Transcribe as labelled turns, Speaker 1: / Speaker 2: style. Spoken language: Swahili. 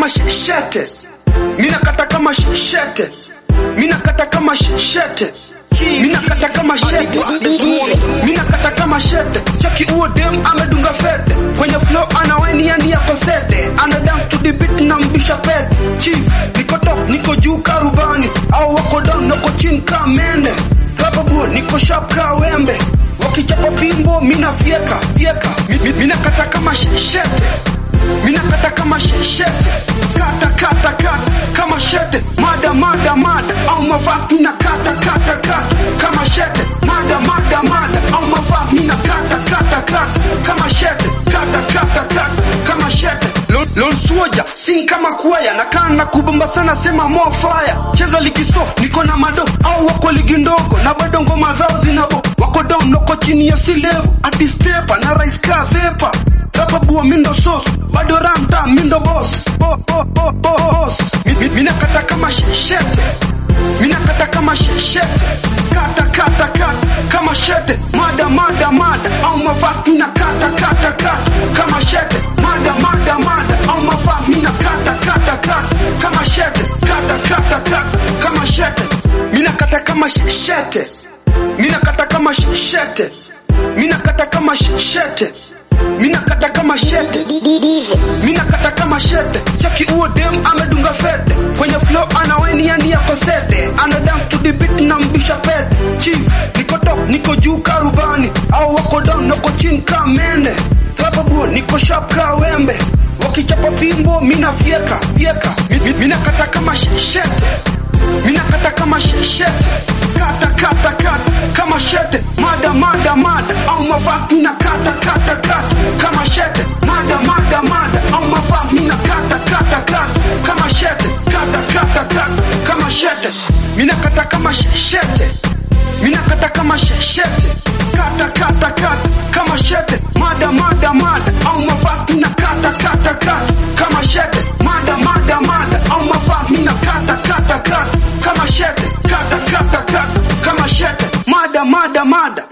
Speaker 1: kama shete, mina kata kama shete, mina kata kama shete, mina kata kama shete, mina kata kama shete. Chaki uo dem amedunga fete kwenye flow, anawaini yani yako sete, ana dance to the beat na mbisha pete. Chief niko top, niko juu karubani, au wako down, niko chini kamende. Rapa buo, niko sharp ka wembe wakichapa fimbo mina fieka fieka Mi- mi- mina kata kama shete mina kata kama shete kata kata kata kama shete mada mada mada au mavaa mina kata kata kata kama shete mada mada mada au mavaa mina kata kata kata kama shete kata kata kata kama shete Lon- Lon Suoja sing kama kuaya na kana kubomba sana sema more fire cheza ligi soft niko na mado au wako ligi ndogo na bado ngoma zao zinabo wako down noko chini ya si level ati stepa na rise ka vepa Rapa bua mindo sauce bado ramta mindo boss bo, bo, bo, bo, boss Mi- mi- mina kata kama shete mina kata kama shete kata kata kata kama shete mada mada mada au mavaa mina kata kata kata kama shete mada mada mada au mavaa mina kata kata kata kama shete kata kata kata kama shete mina kata kama shete mina kata kama shete mina kata kama shete mina kata kama shete mina kata kama shete chaki uo dem amedunga fete kwenye flow anawaini yani yako sete ana dance to the beat na mbisha pete chief niko top niko juu karubani au wako down niko chini kamende rapa buo niko sharp ka wembe wakichapa fimbo mina fieka fieka Mi- mi- mina kata kama shete mina kata kama shete kata kata kata kama shete mada mada mada au mavaa mina kata kata kata kama shete mada mada mada au mavaa mina kata kata kata kama shete kata kata kata kama shete mina kata kama shete mina kata kama shete kata kata kata kama shete mada mada mada au mavaa mina kata kata kata kama shete mada mada mada au mavaa mina kata kata kata kama shete kata kata kata kama shete mada mada mada